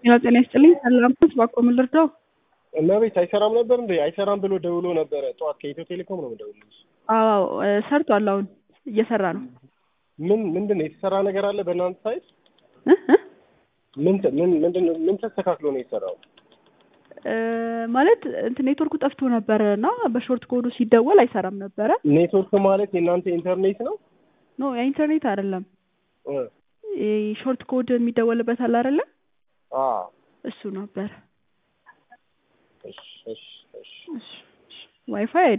ጤና ጤና ይስጥልኝ። ሰላም ባኮ ምን ልርዳው? እመቤት አይሰራም ነበር እንዴ? አይሰራም ብሎ ደውሎ ነበረ ጠዋት። ከኢትዮ ቴሌኮም ነው የምደውልልሽ። አዎ እ ሰርቷል። አሁን እየሰራ ነው። ምን ምንድን ነው የተሰራ ነገር አለ በእናንተ ሳይት? እ እ ምን ተ- ምን ምንድን ነው ምን ተስተካክሎ ነው የሰራው? እ ማለት እንትን ኔትወርኩ ጠፍቶ ነበረ እና በሾርት ኮዱ ሲደወል አይሰራም ነበረ። ኔትወርክ ማለት የእናንተ ኢንተርኔት ነው? ኖ የኢንተርኔት አይደለም። እ ሾርት ኮድ የሚደወልበት አለ አይደለ? አ እሱ ነበር። እሺ እሺ እሺ ዋይፋይ